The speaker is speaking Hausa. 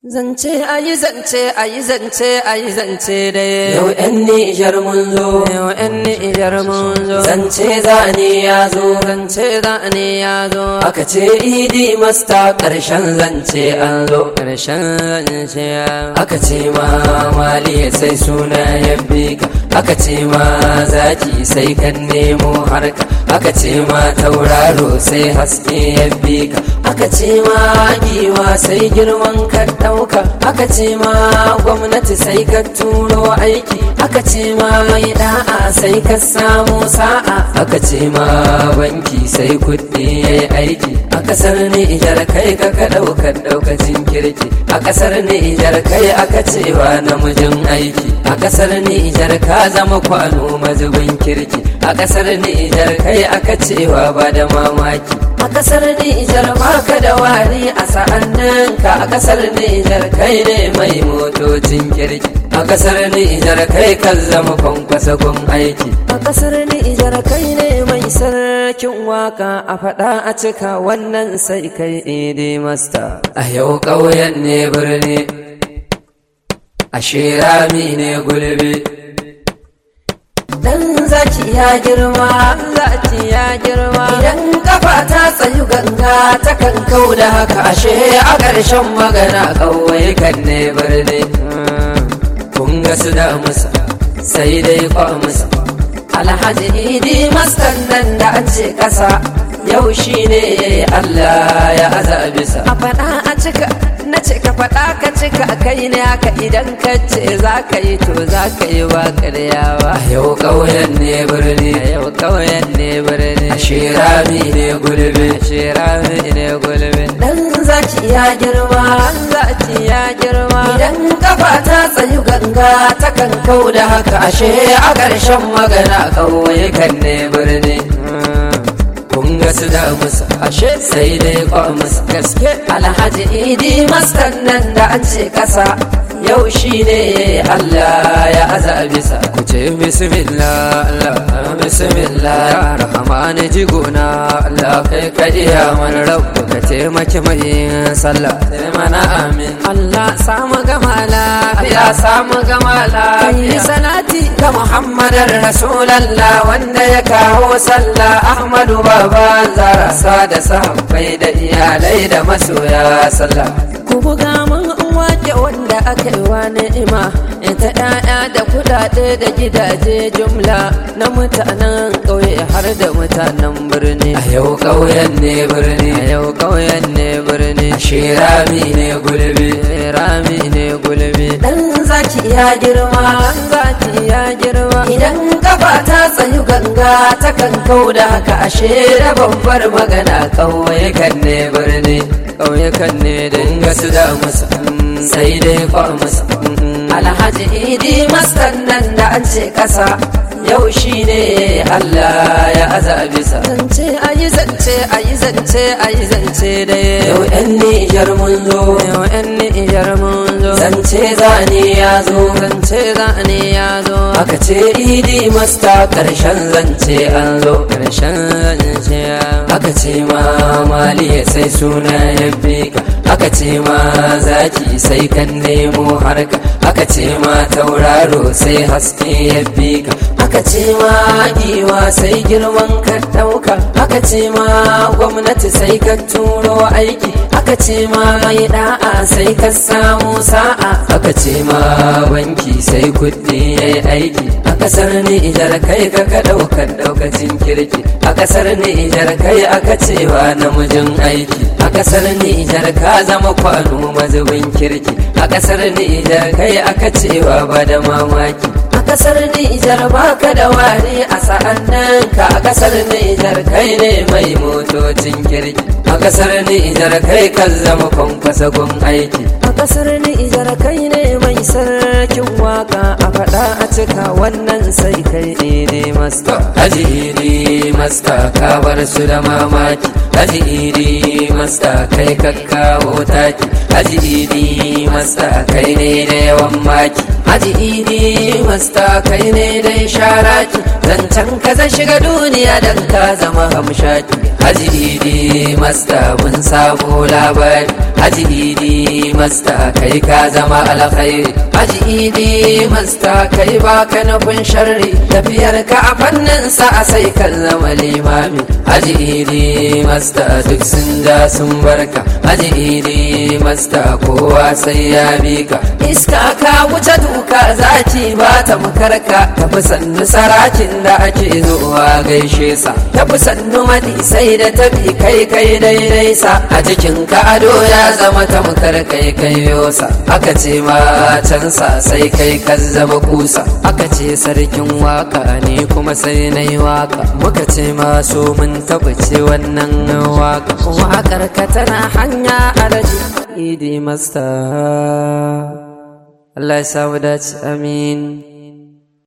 Zance ayi zance ayi zance ayi zance dai. Yau ‘yan Nijar mun zo, Yau ‘yan Nijar mun zo. zance zane ya zo, Zance za ne ya zo. aka ce idi masta ƙarshen zance an zo. Ƙarshen zance ya. Aka ce ma mali sai suna ya bi ka, aka ce ma zaki sai kan nemo harka, aka ce ma tauraro sai haske ya bi ka, aka ce ma giwa sai girman ka ɗauka, aka ce ma gwamnati sai ka turo aiki, aka ce ma mai da'a sai ka samu sa'a, aka ce ma banki sai kuɗi ya yi aiki, a ƙasar Nijar kai ka ka ɗaukar ɗaukacin kirki, a ƙasar Nijar kai aka cewa namijin aiki, a ƙasar Nijar ka zama kwano mazubin kirki, a ƙasar Nijar kai aka cewa ba da mamaki. A ƙasar Nijar baka da wari a sa'annan ka a ƙasar Nijar kai ne mai motocin kirki. A ƙasar Nijar kai kan zama kwankwasa gun aiki. A ƙasar Nijar kai ne mai sarkin waka a faɗa a cika wannan sai kai idi masta. A yau ƙauyen ne birni, a shirami ne gulbi. Dan zaki ya girma, zaki ya girma. Idan kafa ta tsayu ganga ta kan kau da haka ashe a ƙarshen magana ƙauye kan ne birni. Kun ga su da musa sai dai kwa musa. Alhaji Idi maskan nan da an ce ƙasa yau shi ne Allah ya azabisa. A faɗa a cika, na ce ka faɗa ka cika kai ne haka idan ka ce za ka yi to za ka yi ba karyawa. A yau ƙauyen ne birni, A yau ƙauyen ne birni. a shirami ne gulbi. Shirami ne gulbi. Dan zaki ya girma, Zaki ya girma. idan kafa ta tsayu ganga ta kan kau da haka ashe a ƙarshen magana ƙauye kan ne birni. Kun ga su da musa, ashe sai dai kwa musa. Gaske Alhaji Idi maskan nan da an ce ƙasa yau shi ne Allah ya azabisa. ku ce bismillah Allah Bismillah, ya rahmani jigona Allah kai ka iya mana rabu, ka taimaki mai sallah sai mana amin. Allah samu gama lafiya Ya samu gama kai lafiya. salati ga Muhammadar Rasulallah wanda ya kawo sallah Ahmadu Baba Zara sa da sahabbai da iyalai da masoya sallah. ku buga mun wake wanda aka yi wa ni'ima ita ɗaya da kuɗaɗe da gidaje jumla na mutanen ƙauye har da mutanen birni A yau ƙauyen ne birni, a yau ƙauyen ne birni shirami ne gulbi. rami ne gulbi Dan zaki ya girma, zaki ya girma idan kafa ta tsayu ganga ta kan kau da haka ashe da babbar magana ƙauye kan ne birni. ƙauyukan ne da Kun ga su da musa, sai dai kwa musa. Alhaji Idi maskan nan da an ce ƙasa yau shi ne Allah ya azabisa. zance ayi zance ayi zance ayi zance da Yau ‘yan Nijar mun zo, yau yan nijar mun zo zance zane ya zo. zance za ne ya zo Aka ce Idi masta ƙarshen zance an zo. ƙarshen zance ya Aka ce ma mali sai suna ya bi ka. Aka ce ma zaki sai kan nemo harka. Aka ce ma tauraro sai haske ya bi ka. Aka ce ma giwa sai girman ka ɗauka. Aka ce ma gwamnati sai ka turo aiki. Aka ce ma mai da'a sai ka samu sa'a. Aka ce ma banki sai kuɗi ya yi aiki. A ƙasar Nijar kai ka ka ɗaukar ɗaukacin kirki. A ƙasar Nijar kai aka cewa namijin aiki. A ƙasar Nijar ka zama kwano mazubin kirki. A ƙasar Nijar kai aka cewa ba da mamaki. A ƙasar Nijar baka da wari a sa'an nan ka a ƙasar Nijar kai ne mai motocin kirki. A ƙasar Nijar kai kan zama kwankwasa gun aiki. a ƙasar nijar kai ne mai sarkin waka a faɗa a cika wannan sai kai idi masta Haji Idi Masta ka bar su da mamaki Haji Idi Masta kai ka kawo taki Haji Idi Masta kai ne da yawan maki Haji Idi Masta kai ne da sharaki zancen ka zan shiga duniya dan ka zama hamshaki Haji Idi Masta mun sabo labari Haji Idi Masta kai ka zama alkhairi Haji Idi Masta kai baka nufin sharri tafiyar ka a fannin sa sai kan zama limami Haji Idi Masta duk sun ja sun barka Haji Idi Masta kowa sai ya bi ka iska ka wuce duka zaci ba ta makarka tafi sannu sarakin da ake zuwa gaishe sa tafi sannu madi sai da tafi kai kai daidai sa a cikin ka ado ya zama tamkar kai kai yosa aka ce ma can sa sai kai ka zama kusa aka ce sarkin waka ne kuma sai na yi waka muka ce masu mun tabbace wannan waka wakar ka tana hanya alaji idi masta Allah ya samu dace amin